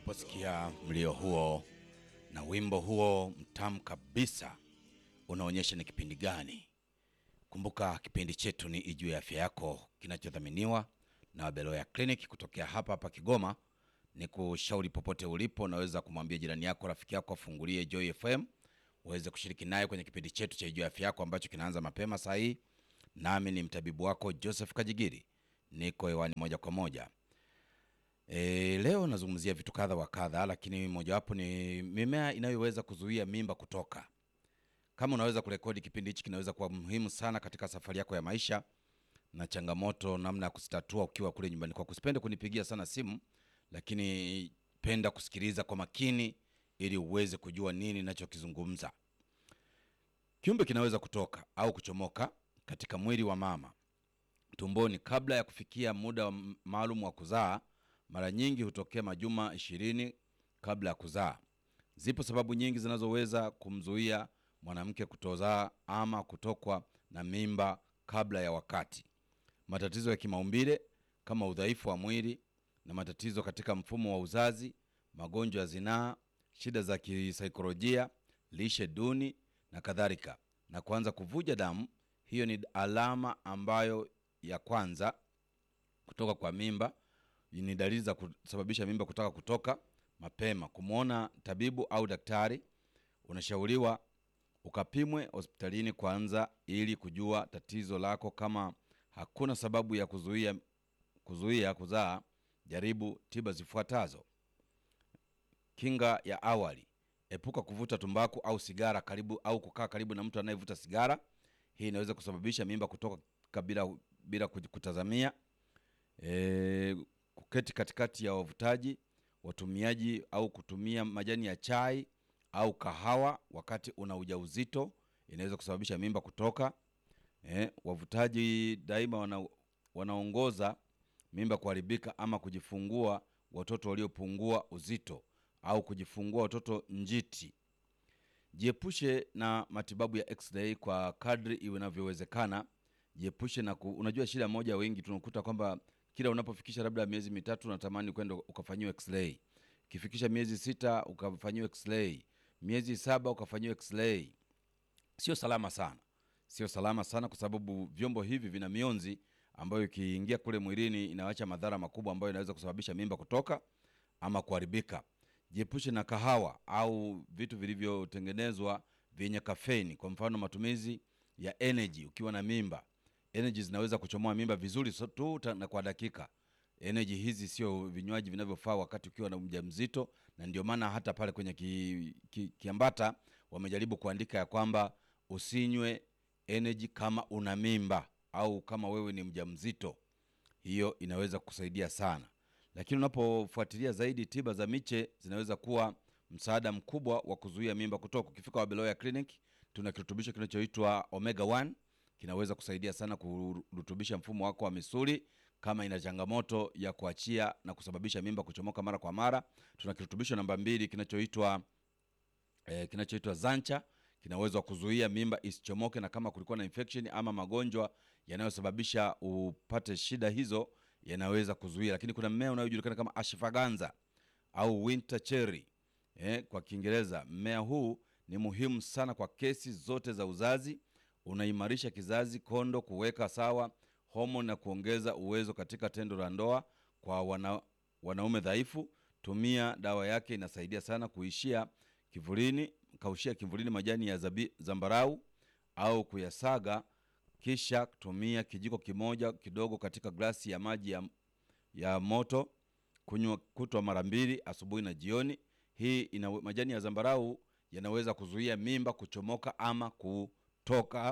Unaposikia mlio huo na wimbo huo mtamu kabisa, unaonyesha ni kipindi gani. Kumbuka kipindi chetu ni Ijue Afya Yako, kinachodhaminiwa na Wabeloya Clinic kutokea hapa hapa Kigoma. Ni kushauri popote ulipo, unaweza kumwambia jirani yako, rafiki yako afungulie Joy FM uweze kushiriki naye kwenye kipindi chetu cha Ijue Afya Yako ambacho kinaanza mapema saa hii. Nami ni mtabibu wako Joseph Kajigiri, niko hewani moja kwa moja. E, leo nazungumzia vitu kadha wa kadha, lakini mojawapo ni mimea inayoweza kuzuia mimba kutoka. Kama unaweza kurekodi kipindi hichi, kinaweza kuwa muhimu sana katika safari yako ya maisha na changamoto, namna ya kuzitatua ukiwa kule nyumbani kwako. Usipende kunipigia sana simu, lakini penda kusikiliza kwa makini ili uweze kujua nini ninachokizungumza. Kiumbe kinaweza kutoka au kuchomoka katika mwili wa mama tumboni kabla ya kufikia muda wa m- maalum wa kuzaa. Mara nyingi hutokea majuma ishirini kabla ya kuzaa. Zipo sababu nyingi zinazoweza kumzuia mwanamke kutozaa ama kutokwa na mimba kabla ya wakati. Matatizo ya kimaumbile kama udhaifu wa mwili na matatizo katika mfumo wa uzazi, magonjwa ya zinaa, shida za kisaikolojia, lishe duni na kadhalika, na kuanza kuvuja damu. Hiyo ni alama ambayo ya kwanza kutoka kwa mimba ni dalili za kusababisha mimba kutaka kutoka mapema. Kumwona tabibu au daktari, unashauriwa ukapimwe hospitalini kwanza ili kujua tatizo lako. Kama hakuna sababu ya kuzuia kuzuia kuzaa, jaribu tiba zifuatazo. Kinga ya awali: epuka kuvuta tumbaku au sigara karibu au kukaa karibu na mtu anayevuta sigara. Hii inaweza kusababisha mimba kutoka bila, bila kutazamia. E, kuketi katikati ya wavutaji watumiaji au kutumia majani ya chai au kahawa wakati una ujauzito inaweza kusababisha mimba kutoka. E, wavutaji daima wana, wanaongoza mimba kuharibika ama kujifungua watoto waliopungua uzito au kujifungua watoto njiti. Jiepushe na matibabu ya x-ray kwa kadri inavyowezekana. Jiepushe na ku, unajua shida moja, wengi tunakuta kwamba kila unapofikisha labda miezi mitatu unatamani kwenda ukafanyiwa x-ray, ukifikisha miezi sita ukafanyiwa x-ray, miezi saba ukafanyiwa x-ray. Sio salama sana, sio salama sana, kwa sababu vyombo hivi vina mionzi ambayo ikiingia kule mwilini inawacha madhara makubwa ambayo inaweza kusababisha mimba kutoka ama kuharibika. Jiepushe na kahawa au vitu vilivyotengenezwa vyenye kafeini, kwa mfano matumizi ya energy ukiwa na mimba. Energy zinaweza kuchomoa mimba vizuri so tu ta- na kwa dakika. Energy hizi sio vinywaji vinavyofaa wakati ukiwa na mjamzito, na ndio maana hata pale kwenye ki, ki, kiambata wamejaribu kuandika ya kwamba usinywe energy kama una mimba au kama wewe ni mjamzito. Hiyo inaweza kusaidia sana, lakini unapofuatilia zaidi, tiba za miche zinaweza kuwa msaada mkubwa wa kuzuia mimba kutoka. Ukifika Wabeloya Clinic, tuna kirutubisho kinachoitwa Omega 1 kinaweza kusaidia sana kurutubisha mfumo wako wa misuli kama ina changamoto ya kuachia na kusababisha mimba kuchomoka mara kwa mara. Tuna kirutubisho namba mbili kinachoitwa eh, kinachoitwa Zancha kinaweza kuzuia mimba isichomoke, na kama kulikuwa na infection ama magonjwa yanayosababisha upate shida hizo yanaweza kuzuia. Lakini kuna mmea unaojulikana kama ashfagandha au winter cherry eh, kwa Kiingereza. Mmea huu ni muhimu sana kwa kesi zote za uzazi. Unaimarisha kizazi, kondo, kuweka sawa homoni na kuongeza uwezo katika tendo la ndoa kwa wana, wanaume dhaifu. Tumia dawa yake, inasaidia sana kuishia kivulini, kaushia kivulini majani ya zabi, zambarau au kuyasaga, kisha tumia kijiko kimoja kidogo katika glasi ya maji ya, ya moto kunywa kutwa mara mbili asubuhi na jioni. Hii ina majani ya zambarau yanaweza kuzuia mimba kuchomoka ama kutoka,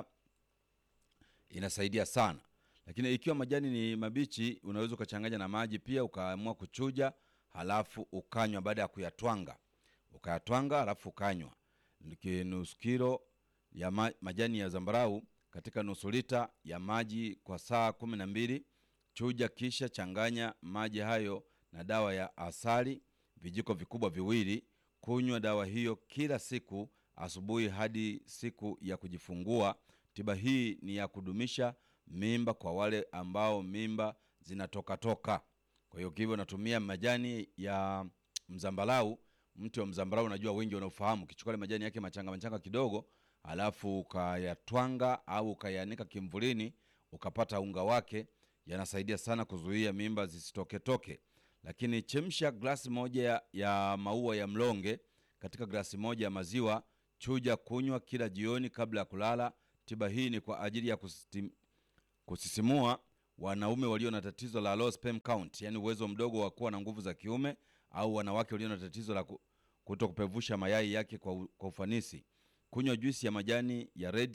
inasaidia sana. Lakini ikiwa majani ni mabichi, unaweza ukachanganya na maji pia, ukaamua kuchuja, halafu ukanywa. Baada ya kuyatwanga, ukayatwanga halafu ukanywa Niki- nusu kilo ya ma, majani ya zambarau katika nusu lita ya maji kwa saa kumi na mbili. Chuja kisha changanya maji hayo na dawa ya asali vijiko vikubwa viwili. Kunywa dawa hiyo kila siku asubuhi hadi siku ya kujifungua. Tiba hii ni ya kudumisha mimba kwa wale ambao mimba zinatokatoka. Kwa hiyo hivyo natumia majani ya mzambalau. Mti wa mzambalau unajua wengi wanaofahamu, ukichukua ile majani yake machanga machanga kidogo, alafu ukayatwanga au ukayanika kimvulini, ukapata unga wake, yanasaidia sana kuzuia mimba zisitoketoke. Lakini chemsha glasi moja ya, ya maua ya mlonge katika glasi moja ya maziwa, chuja, kunywa kila jioni kabla ya kulala. Tiba hii ni kwa ajili ya kusitim, kusisimua wanaume walio na tatizo la low sperm count, yani uwezo mdogo wa kuwa na nguvu za kiume, au wanawake walio na tatizo la kuto kupevusha mayai yake kwa, u, kwa ufanisi. Kunywa juisi ya majani ya red,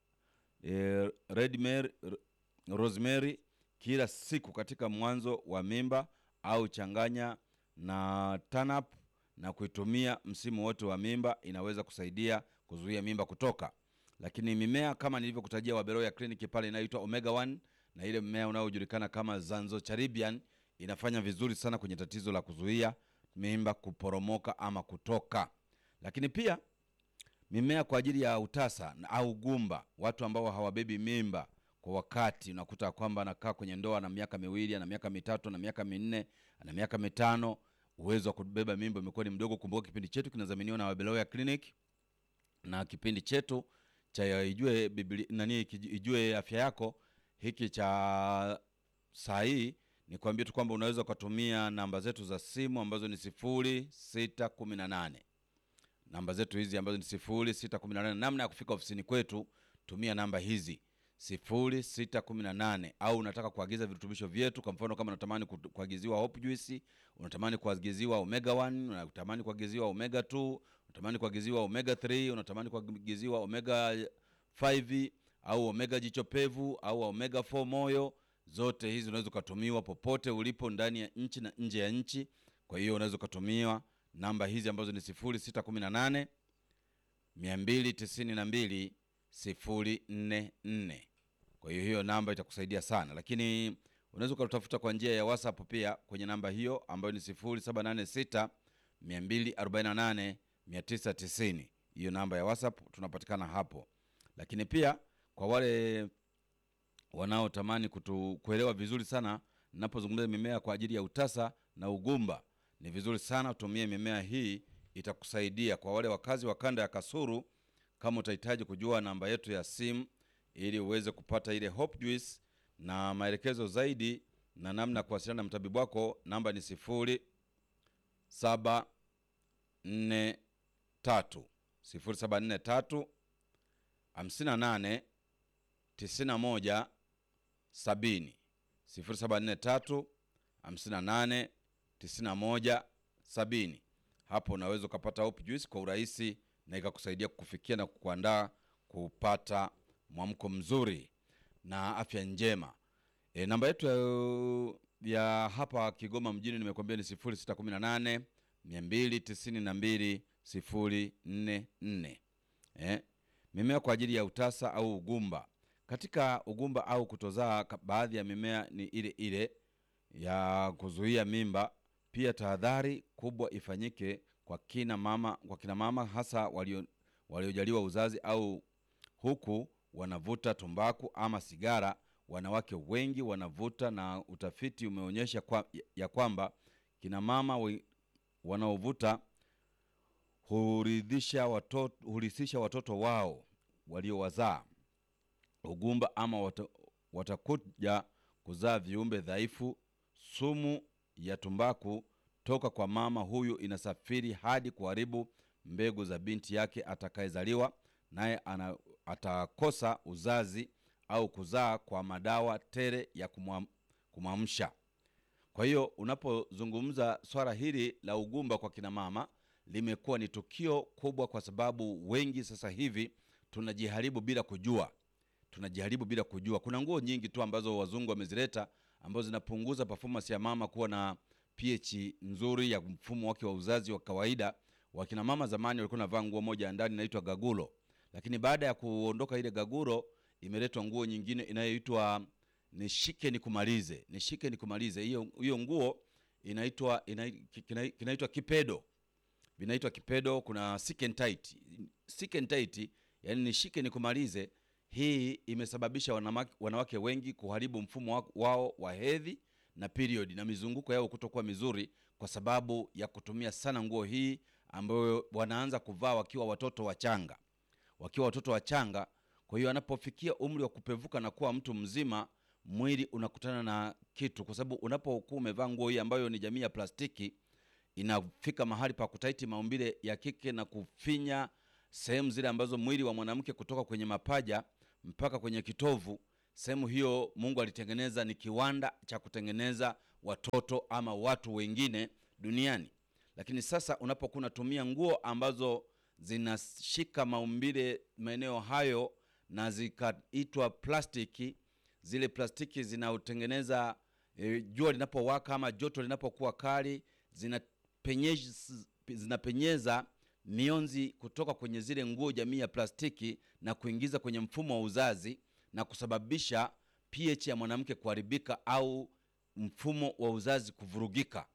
eh, red mary, rosemary kila siku katika mwanzo wa mimba, au changanya na tanap na kuitumia msimu wote wa mimba. Inaweza kusaidia kuzuia mimba kutoka. Lakini mimea kama nilivyokutajia Waberoya kliniki pale inayoitwa omega 1 na ile mmea unaojulikana kama Zanzotcharibian inafanya vizuri sana kwenye tatizo la kuzuia mimba kuporomoka ama kutoka. Lakini pia mimea kwa ajili ya utasa au gumba, watu ambao hawabebi mimba kwa wakati, unakuta kwamba anakaa kwenye ndoa na miaka miwili na miaka mitatu na miaka minne na miaka mitano, uwezo wa kubeba mimba umekuwa ni mdogo. Kumbuka kipindi chetu kinadhaminiwa na Wabeloya Clinic na kipindi chetu cha ijue Biblia nani, ijue afya yako hiki cha saa hii ni kuambia tu kwamba unaweza ukatumia namba zetu za simu ambazo ni sifuri sita kumi na nane namba zetu hizi ambazo ni sifuri sita kumi na nane Namna ya kufika ofisini kwetu, tumia namba hizi sifuri sita kumi na nane au unataka kuagiza virutubisho vyetu. Kwa mfano kama unatamani kuagiziwa hope juice, unatamani kuagiziwa omega 1, unatamani kuagiziwa omega 2, unatamani kuagiziwa omega 3, unatamani kuagiziwa omega 5 au omega jicho pevu au omega 4 moyo, zote hizi unaweza ukatumiwa popote ulipo ndani ya nchi na nje ya nchi. Kwa hiyo unaweza ukatumiwa namba hizi ambazo ni 0618 292 044. Kwa hiyo hiyo namba itakusaidia sana, lakini unaweza ukatafuta kwa njia ya WhatsApp pia kwenye namba hiyo ambayo ni 0786 248 990. Hiyo namba ya WhatsApp tunapatikana hapo, lakini pia kwa wale wanaotamani kutu kuelewa vizuri sana ninapozungumza mimea kwa ajili ya utasa na ugumba, ni vizuri sana utumie mimea hii, itakusaidia. Kwa wale wakazi wa kanda ya Kasulu, kama utahitaji kujua namba yetu ya simu ili uweze kupata ile hope juice na maelekezo zaidi na namna ya kuwasiliana na mtabibu wako, namba ni sifuri saba nne tatu sifuri saba nne tatu hamsini na nane tisini na moja sabini sifuri saba nne tatu hamsini na nane tisini na moja sabini. Hapo unaweza ukapata hope juice kwa urahisi na ikakusaidia kukufikia na kukuandaa kupata mwamko mzuri na afya njema. E, namba yetu ya, ya hapa Kigoma mjini nimekuambia ni sifuri sita kumi na nane mia mbili tisini na mbili sifuri nne nne. Eh, mimea kwa ajili ya utasa au ugumba. Katika ugumba au kutozaa, baadhi ya mimea ni ile ile ya kuzuia mimba. Pia tahadhari kubwa ifanyike kwa kina mama, kwa kina mama hasa walio waliojaliwa uzazi au huku wanavuta tumbaku ama sigara. Wanawake wengi wanavuta, na utafiti umeonyesha kwa, ya kwamba kina mama wanaovuta hurithisha watoto, hurithisha watoto wao waliowazaa ugumba ama wat, watakuja kuzaa viumbe dhaifu. Sumu ya tumbaku toka kwa mama huyu inasafiri hadi kuharibu mbegu za binti yake atakayezaliwa naye, atakosa uzazi au kuzaa kwa madawa tere ya kumwamsha. Kwa hiyo unapozungumza swala hili la ugumba kwa kina mama limekuwa ni tukio kubwa, kwa sababu wengi sasa hivi tunajiharibu bila kujua, tunajiharibu bila kujua. Kuna nguo nyingi tu ambazo wazungu wamezileta ambazo zinapunguza performance ya mama kuwa na pH nzuri ya mfumo wake wa uzazi wa kawaida. Wakina mama zamani walikuwa navaa nguo moja ndani inaitwa gagulo, lakini baada ya kuondoka ile gagulo imeletwa nguo nyingine inayoitwa nishike nikumalize, nishike nikumalize. Hiyo hiyo nguo inaitwa inaitwa kipedo, vinaitwa kipedo. Kuna sick and tight, sick and tight, yani nishike nikumalize. Hii imesababisha wanawake, wanawake wengi kuharibu mfumo wao wa hedhi na period na mizunguko yao kutokuwa mizuri kwa sababu ya kutumia sana nguo hii ambayo wanaanza kuvaa wakiwa watoto wachanga, wakiwa watoto wachanga. Kwa hiyo anapofikia umri wa kupevuka na kuwa mtu mzima, mwili unakutana na kitu, kwa sababu unapokuwa umevaa nguo hii ambayo ni jamii ya plastiki, inafika mahali pa kutaiti maumbile ya kike na kufinya sehemu zile ambazo mwili wa mwanamke kutoka kwenye mapaja mpaka kwenye kitovu. Sehemu hiyo Mungu alitengeneza ni kiwanda cha kutengeneza watoto ama watu wengine duniani. Lakini sasa unapokuwa unatumia nguo ambazo zinashika maumbile maeneo hayo na zikaitwa plastiki, zile plastiki zinaotengeneza e, jua linapowaka ama joto linapokuwa kali zinapenyeza, zinapenyeza mionzi kutoka kwenye zile nguo jamii ya plastiki na kuingiza kwenye mfumo wa uzazi na kusababisha pH ya mwanamke kuharibika au mfumo wa uzazi kuvurugika.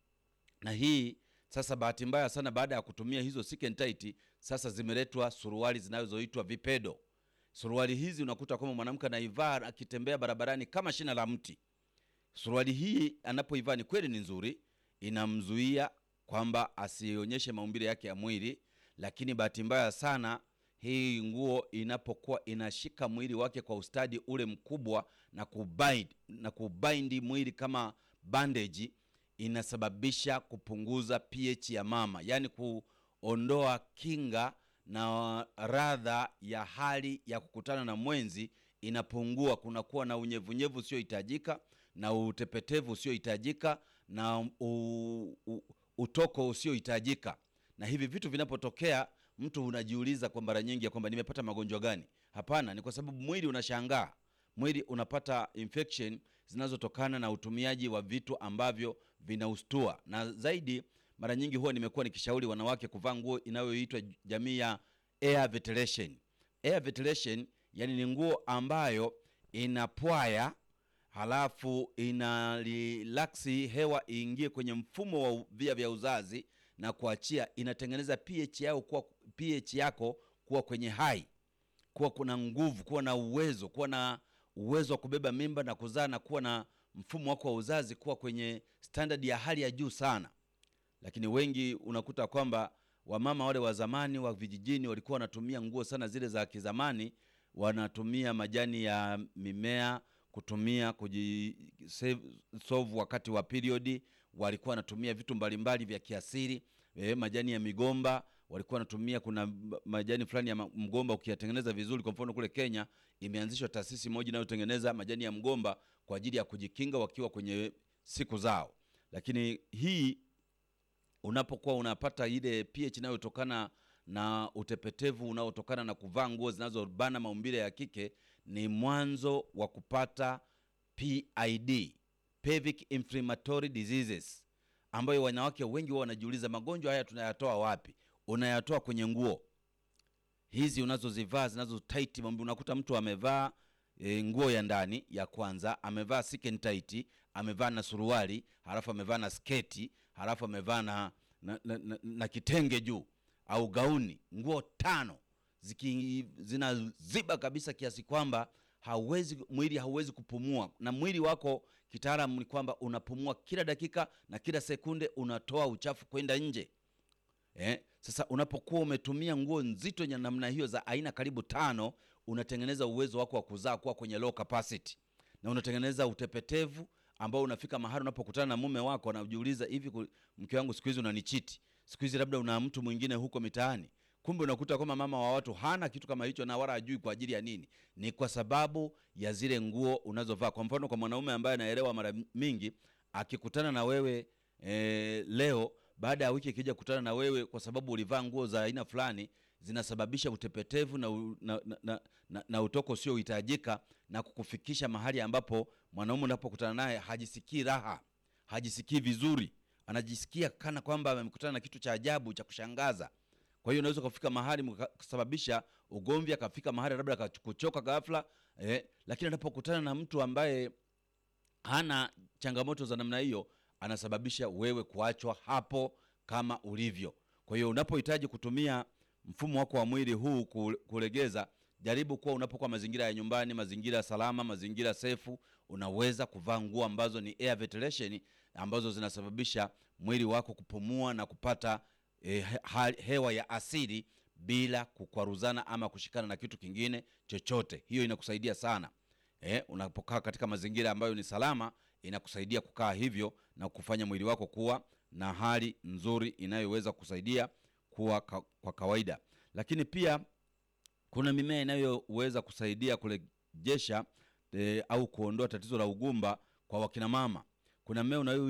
Na hii sasa, bahati mbaya sana, baada ya kutumia hizo silk and tight, sasa zimeletwa suruali zinazoitwa vipedo. Suruali hizi unakuta kwamba mwanamke anaivaa akitembea barabarani kama shina la mti. Suruali hii anapoivaa ni kweli ni nzuri, inamzuia kwamba asionyeshe maumbile yake ya mwili, lakini bahati mbaya sana hii nguo inapokuwa inashika mwili wake kwa ustadi ule mkubwa na kubind, na kubaindi mwili kama bandage, inasababisha kupunguza pH ya mama, yaani kuondoa kinga na radha ya hali ya kukutana na mwenzi inapungua. Kunakuwa na unyevunyevu usiohitajika na utepetevu usiohitajika na u, u, utoko usiohitajika. Na hivi vitu vinapotokea, mtu unajiuliza kwa mara nyingi ya kwamba nimepata magonjwa gani? Hapana, ni kwa sababu mwili unashangaa, mwili unapata infection zinazotokana na utumiaji wa vitu ambavyo vinaustua. Na zaidi, mara nyingi huwa nimekuwa nikishauri wanawake kuvaa nguo inayoitwa jamii ya air ventilation. Air ventilation, yani ni nguo ambayo inapwaya halafu ina relaksi hewa iingie kwenye mfumo wa via vya uzazi na kuachia, inatengeneza pH yao kuwa pH yako kuwa kwenye hai, kuwa kuna nguvu, kuwa na uwezo, kuwa na uwezo wa kubeba mimba na kuzaa na kuwa na mfumo wako wa uzazi kuwa kwenye standard ya hali ya juu sana. Lakini wengi unakuta kwamba wamama wale wa zamani wa vijijini walikuwa wanatumia nguo sana zile za kizamani, wanatumia majani ya mimea kutumia kujisolve wakati wa period, walikuwa wanatumia vitu mbalimbali vya kiasili e, majani ya migomba walikuwa wanatumia. Kuna majani fulani ya mgomba ukiyatengeneza vizuri, kwa mfano kule Kenya imeanzishwa taasisi moja inayotengeneza majani ya mgomba kwa ajili ya kujikinga wakiwa kwenye siku zao. Lakini hii unapokuwa unapata ile pH inayotokana na utepetevu unaotokana na kuvaa nguo zinazobana maumbile ya kike ni mwanzo wa kupata PID, pelvic inflammatory diseases, ambayo wanawake wengi wao wanajiuliza magonjwa haya tunayatoa wapi? Unayatoa kwenye nguo hizi unazozivaa zinazo tight maumbile. Unakuta mtu amevaa e, nguo ya ndani ya kwanza, amevaa silk and tight, amevaa na suruali, halafu amevaa na sketi, halafu amevaa na, na, na, na, na kitenge juu au gauni, nguo tano ziki zinaziba kabisa kiasi kwamba hauwezi mwili hauwezi kupumua. Na mwili wako kitaalamu ni kwamba unapumua kila dakika na kila sekunde unatoa uchafu kwenda nje. Eh, sasa unapokuwa umetumia nguo nzito ya namna hiyo za aina karibu tano, unatengeneza uwezo wako wa kuzaa kuwa kwenye low capacity, na unatengeneza utepetevu ambao unafika mahali unapokutana na mume wako anajiuliza, hivi mke wangu siku hizi unanichiti, siku hizi labda una mtu mwingine huko mitaani Kumbe unakuta kwamba mama wa watu hana kitu kama hicho na wala hajui kwa ajili ya nini. Ni kwa sababu ya zile nguo unazovaa. Kwa mfano, kwa mwanaume ambaye anaelewa, mara mingi akikutana na wewe e, leo baada ya wiki ikija kukutana na wewe kwa sababu ulivaa nguo za aina fulani, zinasababisha utepetevu na, na, na, na, na, na utoko usiohitajika na kukufikisha mahali ambapo mwanaume unapokutana naye hajisikii raha, hajisikii vizuri, anajisikia kana kwamba amekutana na kitu cha ajabu cha kushangaza. Kwa hiyo unaweza kufika mahali kusababisha ugomvi, akafika mahali labda akakuchoka ghafla eh, lakini anapokutana na mtu ambaye hana changamoto za namna hiyo, anasababisha wewe kuachwa hapo kama ulivyo. Kwa hiyo unapohitaji kutumia mfumo wako wa mwili huu kulegeza, jaribu kuwa unapokuwa mazingira ya nyumbani, mazingira salama, mazingira sefu, unaweza kuvaa nguo ambazo ni air ventilation ambazo zinasababisha mwili wako kupumua na kupata e, he, hewa ya asili bila kukwaruzana ama kushikana na kitu kingine chochote. Hiyo inakusaidia sana e, unapokaa katika mazingira ambayo ni salama, inakusaidia kukaa hivyo na kufanya mwili wako kuwa na hali nzuri inayoweza kusaidia kuwa ka, kwa kawaida. Lakini pia kuna mimea inayoweza kusaidia kurejesha e, au kuondoa tatizo la ugumba kwa wakina mama. Kuna mmea unayo